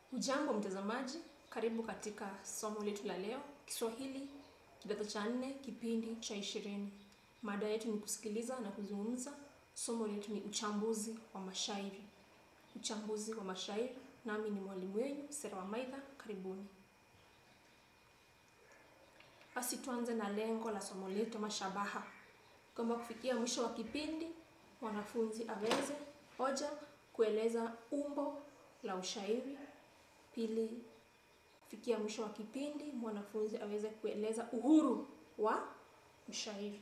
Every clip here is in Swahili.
Hujambo mtazamaji, karibu katika somo letu la leo, Kiswahili kidato cha nne, kipindi cha ishirini. Mada yetu ni kusikiliza na kuzungumza. Somo letu ni uchambuzi wa mashairi. Uchambuzi wa mashairi, nami ni mwalimu wenu Sera Wamaitha. Karibuni. Basi tuanze na lengo la somo letu ama shabaha, kwamba kufikia mwisho wa kipindi mwanafunzi aweze moja, kueleza umbo la ushairi Pili, kufikia mwisho wa kipindi mwanafunzi aweze kueleza uhuru wa mshairi.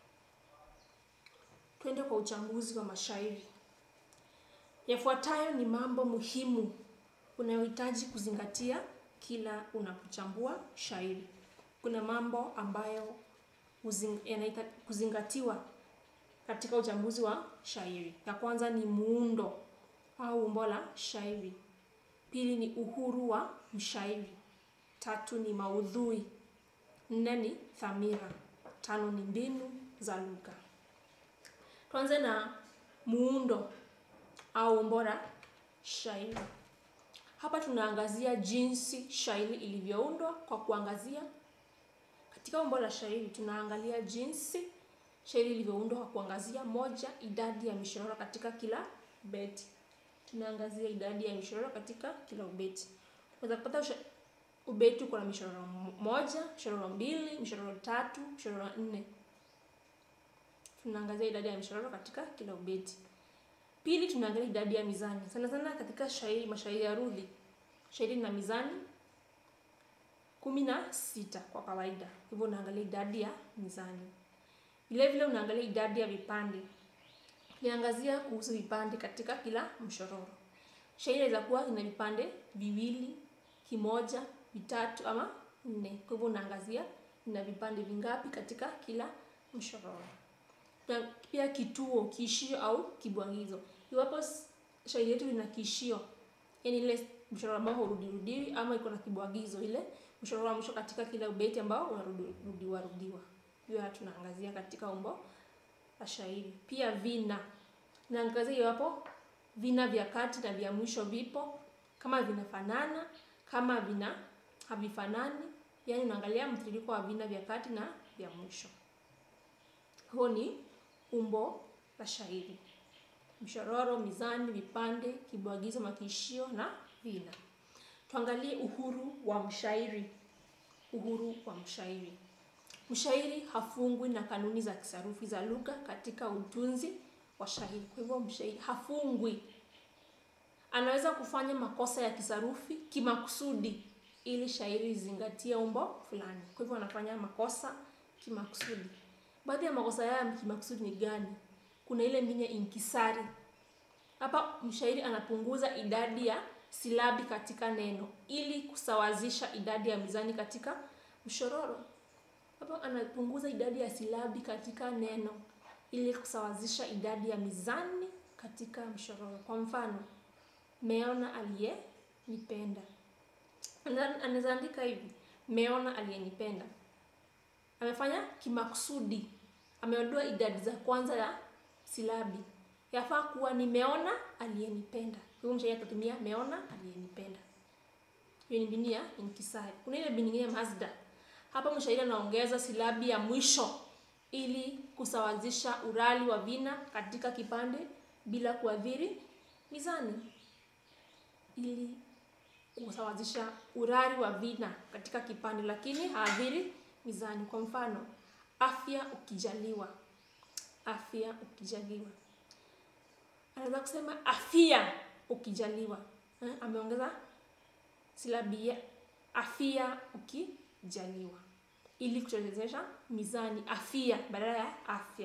Twende kwa uchambuzi wa mashairi. Yafuatayo ni mambo muhimu unayohitaji kuzingatia kila unapochambua shairi. Kuna mambo ambayo yanahitaji kuzingatiwa katika uchambuzi wa shairi. Ya kwanza ni muundo au umbo la shairi. Pili ni uhuru wa mshairi. Tatu ni maudhui. Nne ni dhamira. Tano ni mbinu za lugha. Tuanze na muundo au umbo la shairi. Hapa tunaangazia jinsi shairi ilivyoundwa kwa kuangazia. Katika umbo la shairi tunaangalia jinsi shairi ilivyoundwa kwa kuangazia moja, idadi ya mishororo katika kila beti tunaangazia idadi ya mishororo katika kila ubeti. Unaweza kupata ubeti uko na mishororo moja, mishororo mbili, mishororo tatu, mishororo nne. Tunaangazia idadi ya mishororo katika kila ubeti. Pili, tunaangalia idadi ya mizani. Sana sana katika shairi, mashairi ya rudhi, shairi na mizani kumi na sita kwa kawaida. Hivyo unaangalia idadi ya mizani. Vile vile unaangalia idadi ya vipande Niangazia kuhusu vipande katika kila mshororo. Shairi inaweza kuwa ina vipande viwili, kimoja, vitatu ama nne. Kwa hivyo unaangazia ina vipande vingapi katika kila mshororo. Na pia kituo, kiishio au kibwagizo. Iwapo shairi yetu ina kiishio, yaani ile mshororo ambao hurudirudiwi ama iko na kibwagizo, ile mshororo wa mwisho katika kila ubeti ambao unarudiwa rudiwa. Hiyo tunaangazia katika umbo la shairi. Pia vina naangazia iwapo vina vya kati na vya mwisho vipo, kama vinafanana, kama vina havifanani, yaani unaangalia mtiririko wa vina vya kati na vya mwisho. Huo ni umbo la shairi: mshororo, mizani, vipande, kibwagizo, makiishio na vina. Tuangalie uhuru wa mshairi. Uhuru wa mshairi Mshairi hafungwi na kanuni za kisarufi za lugha katika utunzi wa shairi. Kwa hivyo mshairi hafungwi, anaweza kufanya makosa ya kisarufi kimakusudi ili shairi lizingatie umbo fulani. Kwa hivyo anafanya makosa kimakusudi. Baadhi ya makosa haya kimakusudi ni gani? Kuna ile mbinu ya inkisari. Hapa mshairi anapunguza idadi ya silabi katika neno ili kusawazisha idadi ya mizani katika mshororo. Hapa anapunguza idadi ya silabi katika neno ili kusawazisha idadi ya mizani katika mshororo. Kwa mfano, meona aliyenipenda. Anaweza andika hivi, meona aliyenipenda. Amefanya kimakusudi, ameondoa idadi za kwanza ya silabi. Yafaa kuwa nimeona aliyenipenda. Kwa hiyo mshairi atatumia meona aliyenipenda. Hiyo ni mbinu ya inkisari. Kuna ile mbinu nyingine mazda hapa mshairi anaongeza silabi ya mwisho ili kusawazisha urali wa vina katika kipande bila kuathiri mizani. Ili kusawazisha urali wa vina katika kipande lakini haadhiri mizani. Kwa mfano, afya ukijaliwa, afya ukijaliwa. Anaweza kusema afia ukijaliwa. Eh, ameongeza silabi ya afia ukijaliwa ili kuchezesha mizani, afia badala ya afya.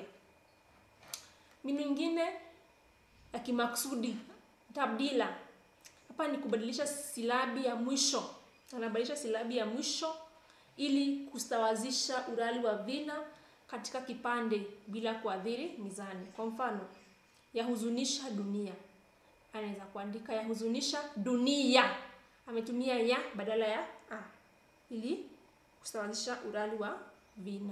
Mbinu nyingine ya kimaksudi tabdila. Hapa ni kubadilisha silabi ya mwisho, anabadilisha silabi ya mwisho ili kusawazisha urali wa vina katika kipande bila kuathiri mizani. Kwa mfano, yahuzunisha dunia, anaweza kuandika yahuzunisha dunia, ametumia ya badala ya a ili kusawazisha urali wa vina.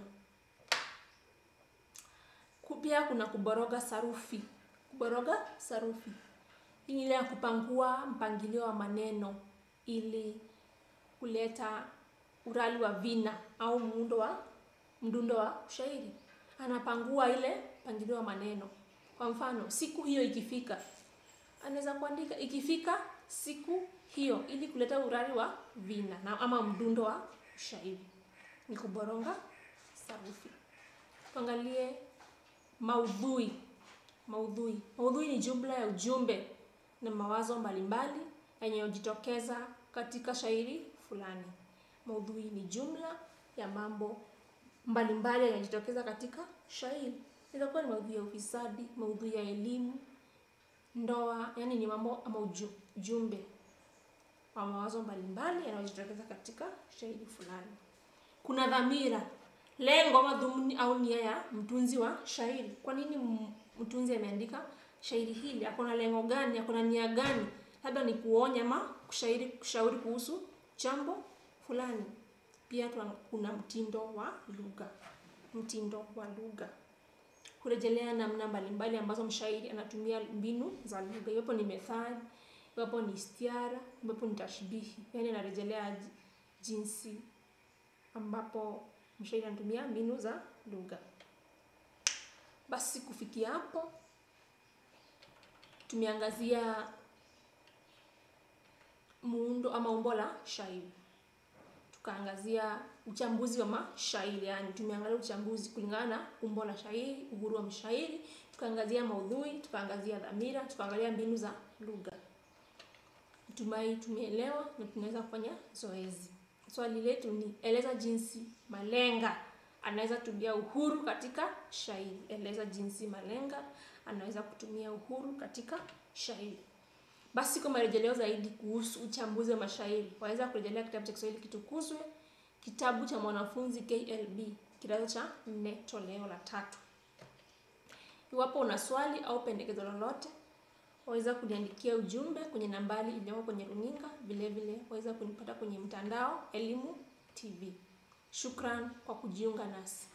Pia kuna kuboroga sarufi. Kuboroga sarufi Hii ni ile ya kupangua mpangilio wa maneno ili kuleta urali wa vina au muundo wa mdundo wa shairi. Anapangua ile mpangilio wa maneno. Kwa mfano, siku hiyo ikifika, anaweza kuandika ikifika siku hiyo, ili kuleta urari wa vina na ama mdundo wa shairi. Ni kuboronga sarufi. Tuangalie maudhui. Maudhui. Maudhui ni jumla ya ujumbe na mawazo mbalimbali yanayojitokeza katika shairi fulani. Maudhui ni jumla ya mambo mbalimbali yanayojitokeza katika shairi. Inaweza kuwa ni maudhui ya ufisadi, maudhui ya elimu, ndoa, yani ni mambo ama ujumbe wa mawazo mbalimbali yanayojitokeza katika shairi fulani. Kuna dhamira, lengo, madhumuni au nia ya mtunzi wa shairi. Kwa nini mtunzi ameandika shairi hili? Ako na lengo gani? Ako na nia gani? Labda ni kuonya ama kushairi, kushauri kuhusu jambo fulani. Pia kuna mtindo wa lugha. Mtindo wa lugha kurejelea namna mbalimbali ambazo mshairi anatumia mbinu za lugha, iwapo ni methali, iwapo ni istiara, iwapo ni tashbihi, yaani anarejelea jinsi ambapo mshairi anatumia mbinu za lugha. Basi kufikia hapo tumeangazia muundo ama umbo la shairi, tukaangazia uchambuzi wa mashairi, yani tumeangalia uchambuzi kulingana na umbo la shairi, uhuru wa mshairi, tukaangazia maudhui, tukaangazia dhamira, tukaangalia mbinu za lugha. Natumai tumeelewa na tunaweza kufanya zoezi. Swali letu ni eleza jinsi malenga anaweza tumia uhuru katika shairi. Eleza jinsi malenga anaweza kutumia uhuru katika shairi. Basi kwa marejeleo zaidi kuhusu uchambuzi wa mashairi, waweza kurejelea kitabu cha Kiswahili Kitukuzwe, kitabu cha mwanafunzi KLB, kidato cha nne, toleo la tatu. Iwapo una swali au pendekezo lolote, waweza kuniandikia ujumbe kwenye nambari iliyoko kwenye runinga. Vile vile waweza kunipata kwenye mtandao Elimu TV. Shukran kwa kujiunga nasi.